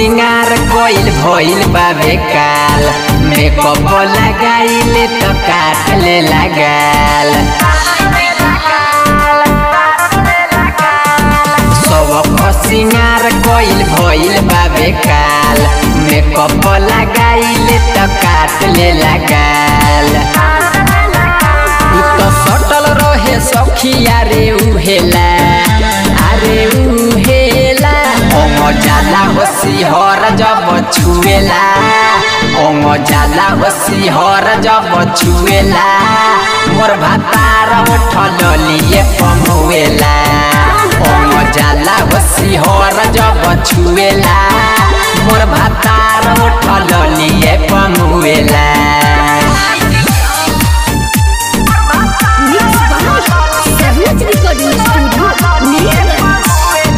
सिंगार कोइल भइल बाबे काल मेकअप लगाइले त काटले लगाल सबक सिंगार कोइल भइल बाबे काल मेकअप लगाइले त काटले लगाल उ त सटल रहे सखिया रे उहेला अरे उहेला ओम जाला होसी हर जब छुएला ओम जाला होसी हर जब छुएला मोर भातार उठल लिए पमुएला ओम जाला होसी हर जब छुएला मोर भातार उठल लिए पमुएला Mix by Savage Recording Studio, Neerlands.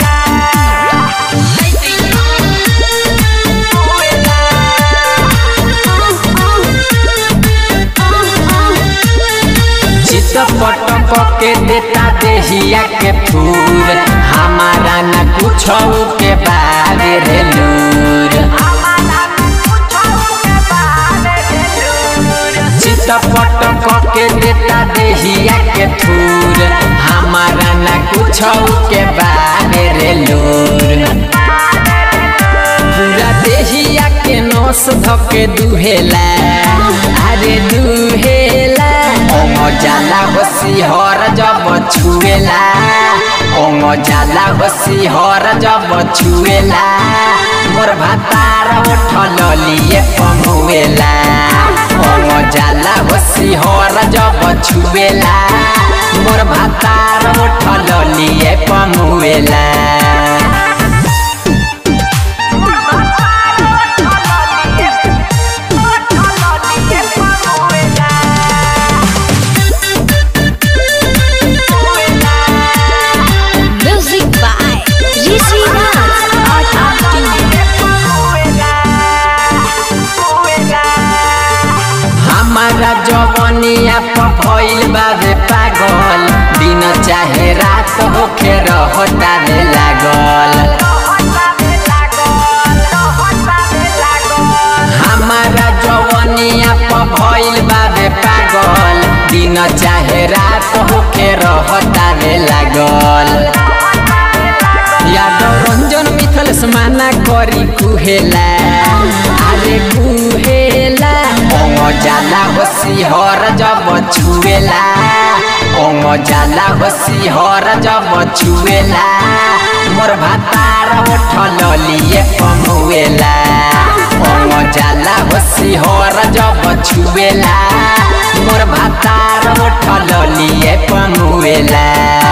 चित पटक के देता देहिया के फूल हमारा न कुछ के बारे रे लूर चित पटक के देता देहिया के फूल हमारा न कुछ के बारे रे लूर पूरा देहिया के नस धके दुहेला अरे दुहेला ओम जाला होसी हर जब छुएला ओम जाला होसी हर जब छुएला मोर भातार उठल लिए पमुएला ओम जाला होसी हर जब छुएला मोर भातार उठल लिए पमुएला Music by Rishi Raj. हमारा जवनिया पर भइल बाबे पागल दिन चाहे रात होखे रहता रे लागल हमारा जवनिया पर भइल बाबे पागल दिन चाहे रात होखे रहता रे लागल यादव रंजन मिथल समाना करी कुहेला अरे कुहेला ओम जाला होसी हर जब छुएला ओम जाला होसी हर जब छुएला मोर भातार उठल लिए पमुएला ओम जाला होसी हर जब छुएला मोर भातार उठल लिए पमुएला